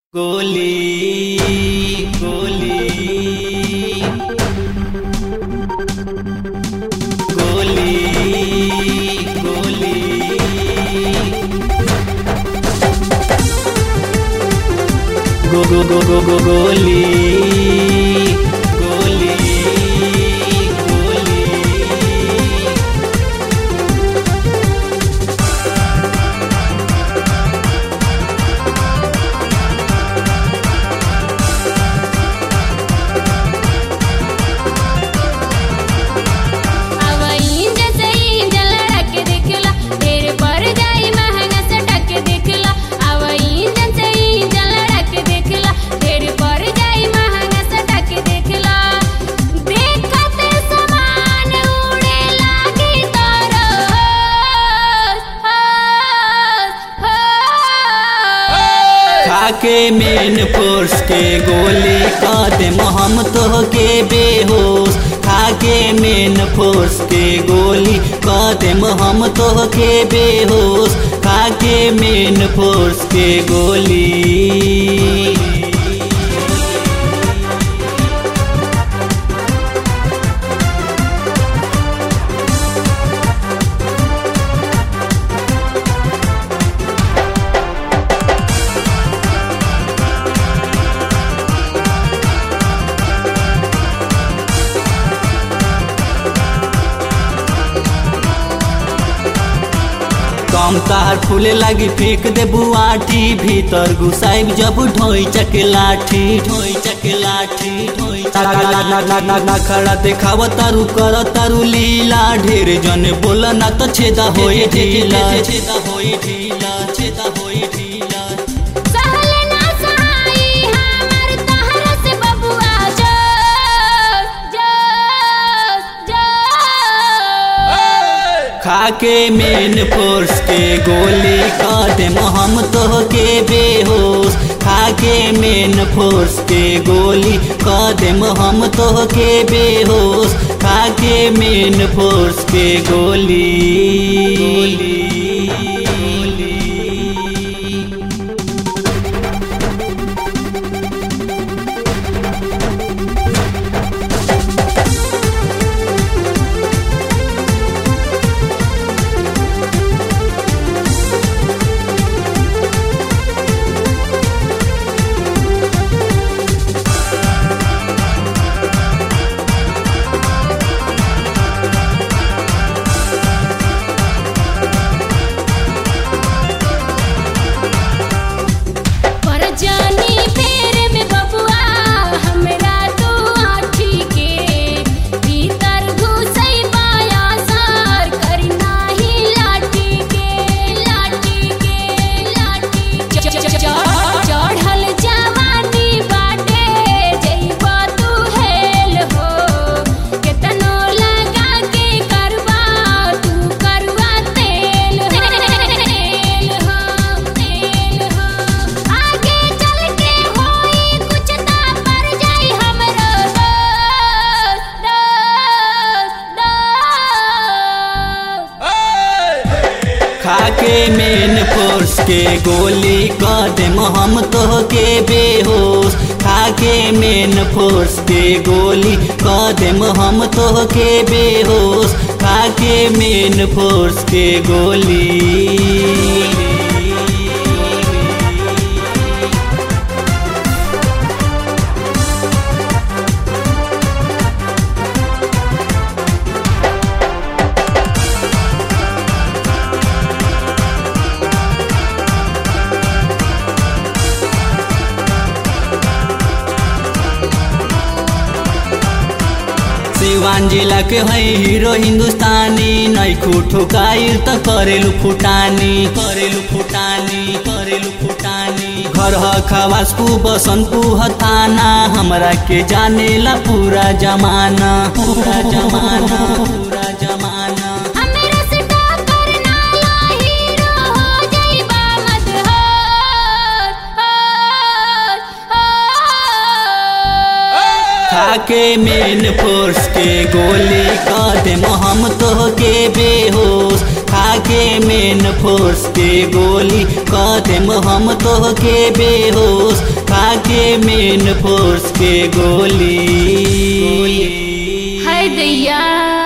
गोली गोली गोली गोली गो गो गो गो गो गोली गोली गोली अवईन जैसे इंजन लड़क देखला ढेर पर जाई महंगा से टक देखला अवईन जैसे इंजन लड़क देखला ढेर पर जाई महंगा से टक देखला देखते समान उड़े लागी तोरो खाके मेन फोर्स के गोली कदम हम तो के बेहोश खाके मेन फोर्स के गोली कदम हम तो के बेहोश खाके मेन फोर्स के गोली कम तार फूले लगी फेंक दे बुआठी भीतर घुसाइब जब ढोई चक लाठी ढोई चक लाठी ढोई ना खड़ा देखाव तारू कर तारू लीला ढेर जन बोल ना तो छेदा होई ढीला छेदा होई ढीला छेदा होई ढीला सहल ना सहाई हमर तहरा से बबुआ जो जो जो खाके मेन फोर्स के गोली कदम हम तो के बेहोश खाके मेन फोर्स के गोली कदम हम तो के बेहोश खाके मेन फोर्स के गोली गोली पर जानी फेर में बबुआ हमरा तू आठी के भीतर घुसई पाया सार करी नाही लाठी के लाठी के लाठी चढ़ल जवानी बाटे जइबा तू हेल हो केतनो लगा के करवा तू करवा तेल तेल हो तेल हो आगे चल के होई कुछ ता पर जाई हमरो दोस्त दोस्त दोस्त खाके मेन फोर्स के गोली कदम हम तो के बेहोश खाके मेन फोर्स के गोली कदम हम तो के बेहोश खाके मेन फोर्स के गोली सिवान जिला के है हीरो हिंदुस्तानी नैखू ठोकाइल त करेलु फुटानी करेलु फुटानी करेलु फुटानी घर ह खवासपु बसनपु हताना हमरा के जानेला पूरा जमाना पूरा जमाना पूरा जमाना हमरा से टक्कर ना ला हीरो हो जाइबा मदहोश होश होश खाके मेन फोर्स के गोली कदम हम तो के बेहोश खाके मेन फोर्स के गोली कदम हम तो के बेहोश खाके मेन फोर्स के गोली हाय दैया